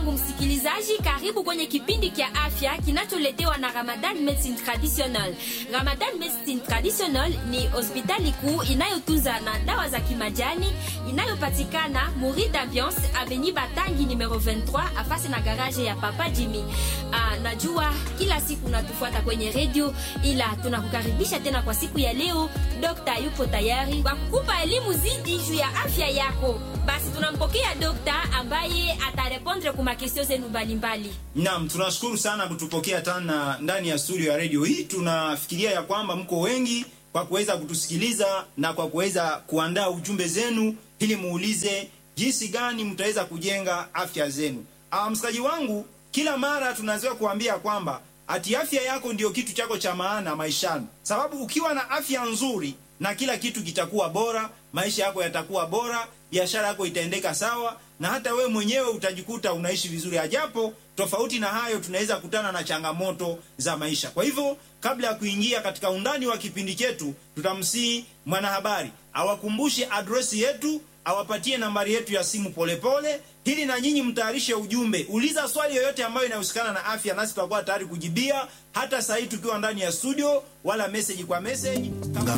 wangu msikilizaji, karibu kwenye kipindi kya afya kinacholetewa na Ramadan Medicine Traditional. Ramadan Medicine Traditional ni hospitali kuu inayotunza na dawa za kimajani inayopatikana Muri d'Ambiance Avenue Batangi numero 23 afasi na garage ya Papa Jimmy. Ah, najua kila siku unatufuata kwenye radio, ila tunakukaribisha tena kwa siku ya leo. Dokta yupo tayari kwa kukupa elimu zidi juu ya afya yako. Basi tunampokea dokta ambaye atarepondre kwa makesio zenu mbalimbali. Naam, tunashukuru sana kutupokea tena ndani ya studio ya radio hii. Tunafikiria ya kwamba mko wengi kwa kuweza kutusikiliza na kwa kuweza kuandaa ujumbe zenu ili muulize jinsi gani mtaweza kujenga afya zenu. Ah, msikaji wangu, kila mara tunazoea kuambia kwamba ati afya yako ndio kitu chako cha maana maishani, sababu ukiwa na afya nzuri na kila kitu kitakuwa bora, maisha yako yatakuwa bora, biashara yako itaendeka sawa, na hata we mwenyewe utajikuta unaishi vizuri. Ajapo tofauti na hayo, tunaweza kutana na changamoto za maisha. Kwa hivyo, kabla ya kuingia katika undani wa kipindi chetu, tutamsihi mwanahabari awakumbushe adresi yetu, awapatie nambari yetu ya simu polepole, ili na nyinyi mtayarishe ujumbe. Uliza swali yoyote ambayo inahusikana na afya, nasi tutakuwa tayari kujibia, hata saa hii tukiwa ndani ya studio, wala message kwa message.